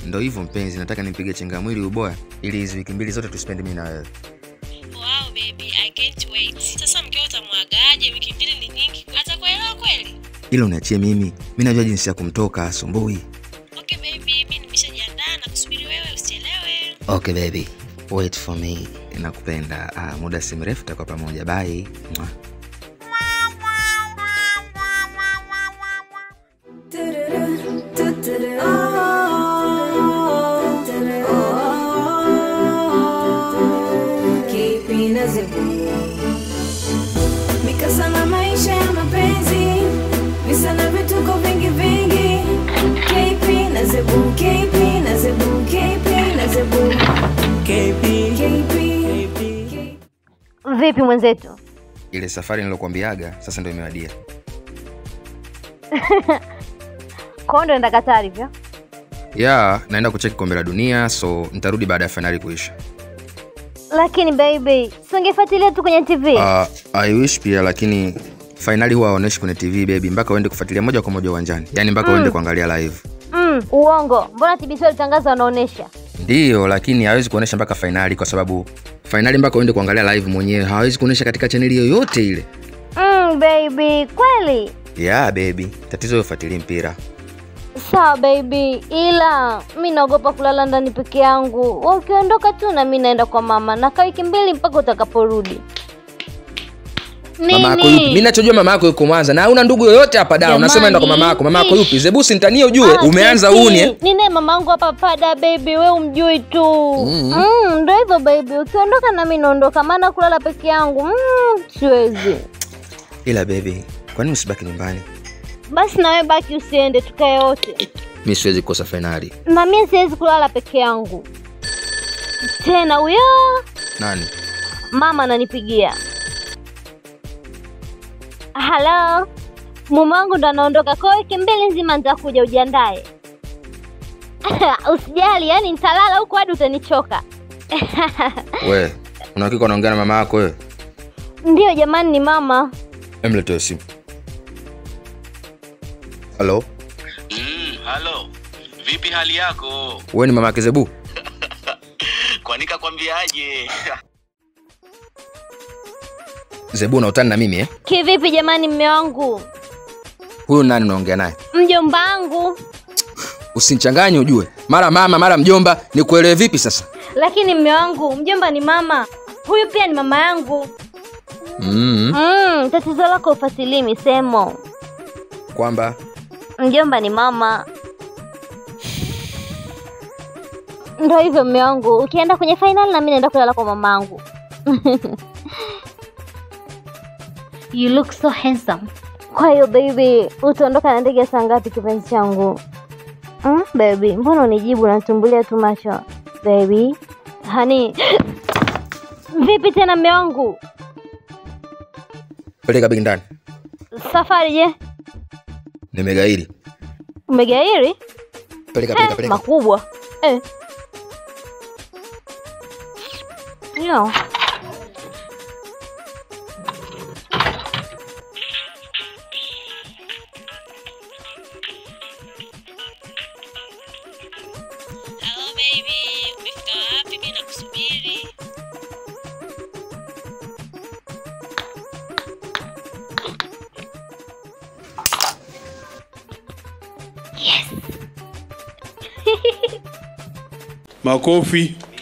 ndo hivyo mpenzi nataka nimpige chenga mwili uboya ili hizi wiki mbili zote tuspendi mi na wewe Wow baby, I can't wait. Sasa mkeo utamwagaje? Wiki mbili ni nyingi. Atakuelewa kweli? ila uniachie mimi mi najua jinsi ya kumtoka asumbui Okay baby, mimi nimeshajiandaa na kusubiri wewe usichelewe. okay baby wait for me nakupenda ah, muda si mrefu tutakuwa pamoja bye Mwah. mikasa na maisha ya mapenzi visa na vituko vingi vingi KP na zebu KP na zebu KP na zebu KP KP Vipi mwenzetu? ile safari nilokuambiaga sasa ndo imewadia Kwao ndo enda Katari hivyo? ya naenda kucheki kombe la dunia so nitarudi baada ya fainali kuisha Lakini baby, si ungefuatilia tu kwenye TV? uh, i wish pia lakini fainali huwa waoneshi kwenye tv baby mpaka uende kufuatilia moja kwa moja uwanjani yaani mpaka uende kuangalia live Mm, uongo. Mbona TBC walitangaza wanaonesha? ndiyo lakini hawezi kuonesha mpaka fainali kwa sababu fainali mpaka uende kuangalia live mwenyewe hawezi kuonesha katika chaneli yoyote ile Mm, baby, kweli? ya baby tatizo ufuatilie mpira Sawa baby, ila mi naogopa kulala ndani peke yangu. Wewe Ukiondoka tu na mi naenda kwa mama, nakaa wiki mbili mpaka utakaporudi. mama yako yupi mi nachojua mama yako yuko mwanza na una ndugu yoyote hapa da unasema enda kwa mama yako mama yako yupi zebusi ntanie ujue Ah, umeanza Kiki, uni eh? Ninaye mamangu hapa pada baby, we umjui tu. Mm. Mm, ndo hivyo baby, ukiondoka nami naondoka, maana kulala peke yangu mm, siwezi. ila baby kwani usibaki nyumbani Basi nawe baki, usiende, tukae wote. mi siwezi kukosa fainali Na mimi siwezi kulala peke yangu tena. Huyo nani mama ananipigia. Halo, mume wangu ndo anaondoka kwa wiki mbili nzima, nitakuja ujiandae. Usijali, yani nitalala huku hadi utanichoka. we unahakika unaongea na mama yako wewe Ndiyo jamani, ni mama. emletee simu halo Mm, halo. Vipi hali yako? wewe ni mama yake zebu Kwani kakwambiaje? zebu unautani na mimi eh? Kivipi jamani, mme wangu, huyu nani unaongea naye mjomba wangu? usinichanganye ujue mara mama mara mjomba nikuelewe vipi sasa Lakini mme wangu, mjomba ni mama, huyu pia ni mama yangu. mm Mm, tatizo lako ufasilii misemo. kwamba Mjomba ni mama. Ndo hivyo mme wangu, ukienda kwenye fainali na mimi naenda kulala kwa mamangu. You look so handsome. Kwa hiyo baby, utaondoka na ndege saa ngapi kipenzi changu? Mm, baby, mbona unijibu unatumbulia tu macho? Baby, hani vipi tena mme wangu? peleka begi ndani Safari je? nimegairi Umegairi? peleka Eh, peleka peleka makubwa eh. Yo. Hello baby, umefika wapi? Mimi nakusubiri. Makofi.